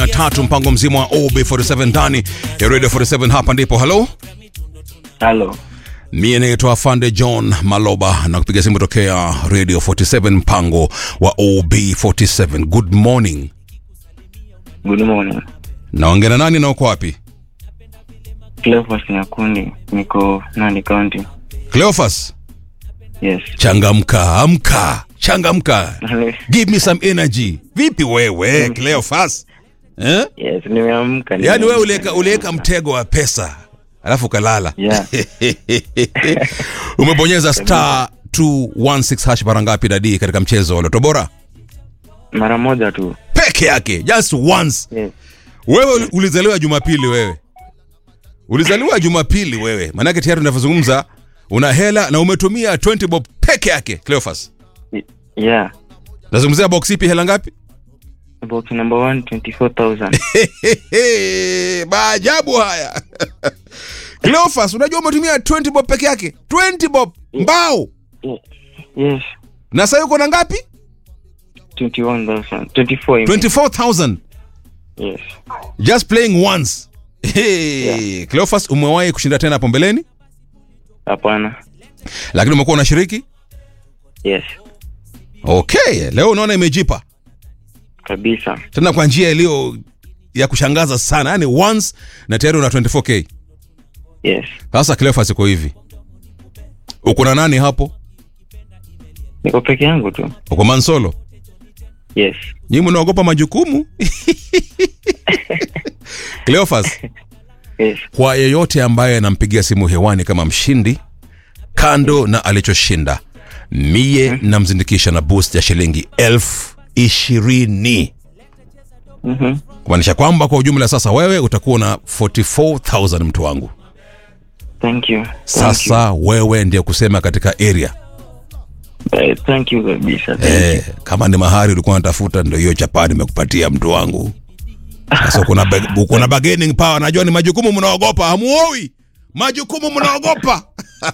tatu mpango mzima wa OB47 ndani ya Radio 47 hapa ndipo halo Halo. mie naitwa Fande John Maloba na kupiga simu tokea Radio 47 mpango wa OB47 good morning Good morning. naongea na nani na uko wapi Cleophas Nyakundi, niko Nandi County. Cleophas Yes. changamka amka changamka give me some energy vipi wewe Cleophas eh? yes, nimeamka. yaani nimeamka, wewe uliweka uliweka nimeamka. mtego wa pesa alafu ukalala Yeah. umebonyeza star 216 hash mara ngapi dadi katika mchezo wa loto bora Mara moja tu. peke yake just once Yes. wewe uli- ulizaliwa jumapili wewe ulizaliwa jumapili wewe maanake tayari unavyozungumza una hela na umetumia 20 bob peke yake cleofas Y- Yeah. nazungumzia box ipi hela ngapi Box number one, 24,000. maajabu haya cleofas unajua umetumia 20 bob peke yake 20 bob mbao yes. na sasa uko na ngapi 21,000. 24. I mean. 24000 Yes. just playing once hey. Yeah. cleofas umewahi kushinda tena hapo mbeleni Hapana. lakini umekuwa unashiriki Yes. okay leo unaona imejipa Kabisa. tena kwa njia iliyo ya kushangaza sana yani once na tayari una 24k Yes. sasa cleofas iko hivi uko na nani hapo Niko peke yangu tu. uko mansolo Yes. nyii mnaogopa majukumu cleofas Yes. kwa yeyote ambaye anampigia simu hewani kama mshindi kando na alichoshinda mie namzindikisha na boost ya shilingi elfu ishirini Mhm. kumaanisha kwamba kwa ujumla sasa wewe utakuwa na 44000 mtu wangu Thank you. Thank you. sasa wewe ndiye kusema katika area Eh, thank you kabisa. Thank you. eh, kama ni mahari ulikuwa unatafuta ndio hiyo chapaa nimekupatia mtu wangu sasa uko na bag- uko na bargaining power najua ni majukumu mnaogopa hamuoi majukumu mnaogopa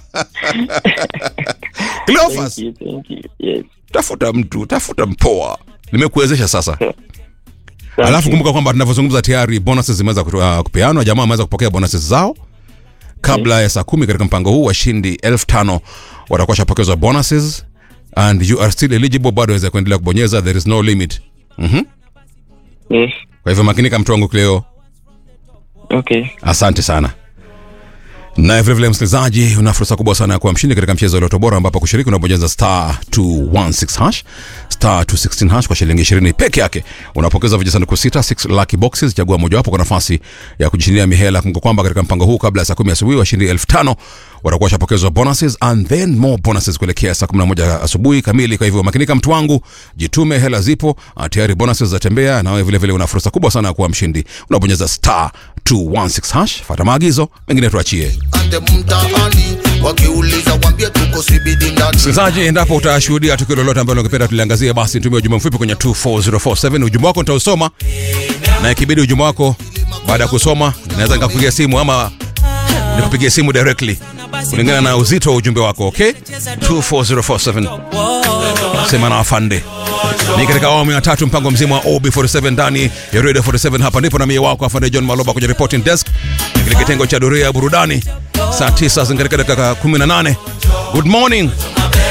Cleophas Thank you. Thank you. Yes. tafuta mtu tafuta mpoa nimekuwezesha sasa Thank alafu you. kumbuka kwamba tunavyozungumza tayari bonuses zimeweza kutu- uh, kupeanwa jamaa wameweza kupokea bonuses zao kabla ya saa kumi katika mpango huu washindi elfu tano watakuwa shapokezwa bonuses and you are still eligible bado waweza kuendelea kubonyeza there is no limit mm-hmm. Yes. kwa hivyo makinika mtu wangu cleo Okay. asante sana naye vilevile msikilizaji una fursa kubwa sana ya kuwa mshindi katika mchezo wa loto bora ambapo kushiriki unabonyeza star 216 hash star 216 hash kwa shilingi 20 peke yake unapokeza vijisanduku sita 6 lucky boxes chagua mojawapo kwa nafasi ya kujishindia mihela kumbuka kwamba katika mpango huu kabla ya saa 10 asubuhi washindi 5000 watakuwa washapokezwa bonuses and then more bonuses kuelekea saa 11 asubuhi kamili kwa hivyo makinika mtu wangu jitume hela zipo ah, tayari bonuses zatembea na wewe vile vile una fursa kubwa sana ya kuwa mshindi unabonyeza star 216 hash fata maagizo mengine tuachie ande mtaani wakiuliza wambie tuko sibidi ndani msikilizaji endapo utashuhudia tukio lolote ambalo ungependa tuliangazia basi nitumie ujumbe mfupi kwenye 24047 ujumbe wako nitausoma na ikibidi ujumbe wako baada ya kusoma naweza nikakupigia simu ama nikupigia simu directly kulingana na uzito wa ujumbe wako okay 24047 sema na afande ni katika awamu ya tatu mpango mzima wa ob47 ndani ya radio 47 hapa ndipo na mie wako afande john maloba kwenye reporting desk kile kitengo cha doria ya burudani saa 9 zingatika dakika 18 good morning